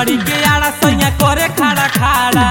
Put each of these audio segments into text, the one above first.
हरी के आड़ा सैया करे खाड़ा खाड़ा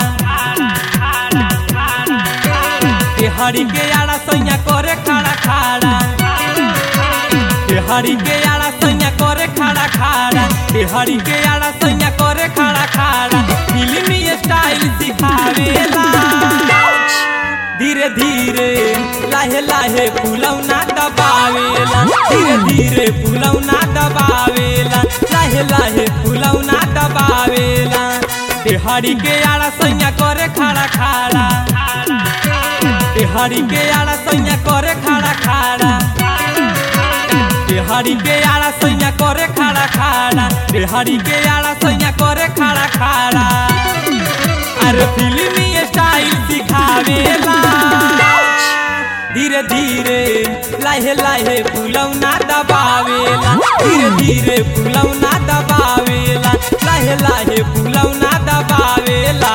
के हरी के आड़ा सैया करे खाड़ा खाड़ा के हरी के आड़ा सैया करे खाड़ा खाड़ा के हरी के आड़ा सैया करे खाड़ा खाड़ा फिल्मी स्टाइल सिखावेला धीरे धीरे लाहे लाहे फुलौना दबावेला धीरे धीरे फुलौना दबावेला लाहे लाहे फुलौना दबावेला देहाड़ी के आड़ा सैया करे खाड़ा खाड़ा देहाड़ी के आड़ा सैया करे खाड़ा खाड़ा देहाड़ी के आड़ा सैया करे खाड़ा खाड़ा देहाड़ी के आड़ा सैया करे खाड़ा खाड़ा अरे फिल्मी स्टाइल सिखावेला धीरे धीरे लाहे लाहे फुलौना दबावेला धीरे धीरे फुलौना दबावेला लाहे लाहे फुलौना दबावेला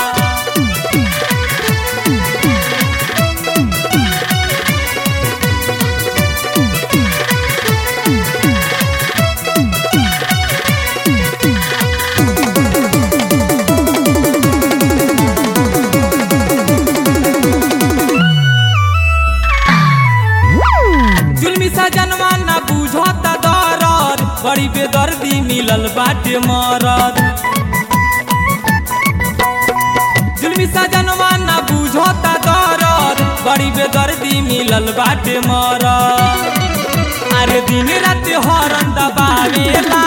जुलमी सजनवा ना बुझता दरद बड़ी बेदर्दी मिलल बाटे मरद जुलमी सजनवा ना बुझता दरद बड़ी बेदर्दी मिलल बाटे मरद अरे दिन रात हरन दबावेला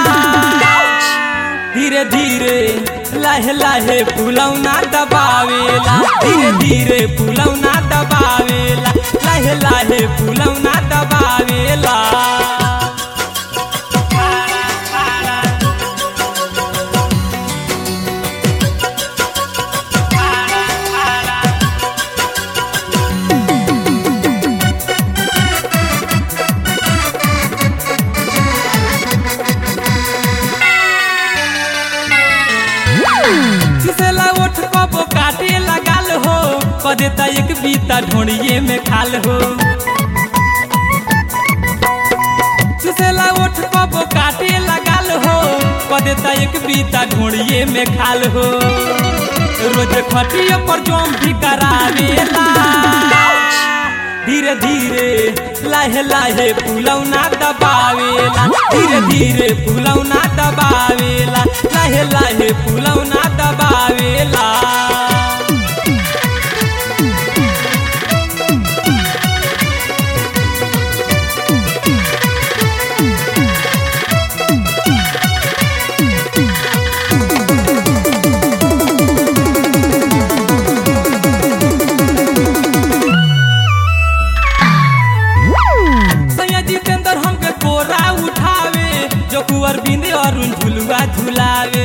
धीरे धीरे लाहे लाहे फुलौना दबावेला धीरे धीरे फुलौना दबावेला लाहे लाहे फुलौना दबावेला चुसेला ओठ कबो काटे लगाल हो कदे त एक बीता ढोड़िए में खाल हो चुसेला ओठ कबो काटे लगाल हो कदे त एक बीता ढोड़िए में खाल हो रोज खटिया पर जोम भी करावेला धीरे धीरे लाहे लाहे फुलौना दबावेला धीरे धीरे फुलौना दबावेला लाहे लाहे फुलौना दबावेला सैया जितेंद्र हमके कोरा उठावे जो कुंवर बिंदे अरुण झुलुआ झुलावे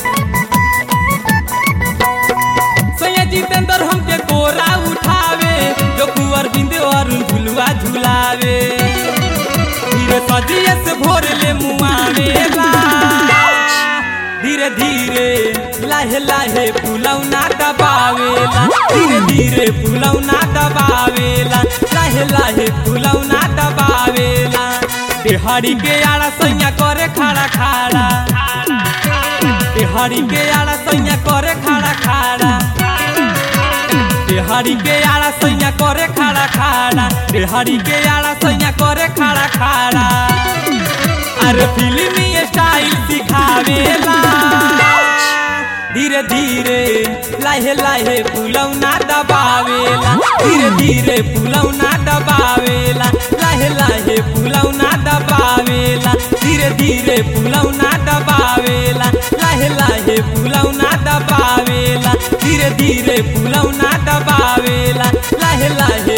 सैया जितेंद्र हमके कोरा उठावे जो कुंवर बिंदे अरुण झुलुआ झुलावे धीरे सजिए से भोर ले मुआवेला धीरे धीरे लाहे लाहे फुलौना दबावेला धीरे धीरे फुलौना दबावेला लाहे लाहे फुलौना दबावेला देहाड़ी के आड़ा सैया करे खाड़ा खाड़ा देहाड़ी के आड़ा सैया करे खाड़ा खाड़ा देहाड़ी के आड़ा सैया करे खाड़ा खाड़ा देहाड़ी के आड़ा सैया करे खाड़ा खाड़ा अरे फिल्मी स्टाइल सिखावेला धीरे धीरे लाहे लाहे फुलौना दबावेला धीरे धीरे फुलौना दबावेला लाहे लाहे फुलौना दबावेला धीरे धीरे फुलौना दबावेला लाहे लाहे फुलौना दबावेला धीरे धीरे फुलौना दबावेला लाहे लाहे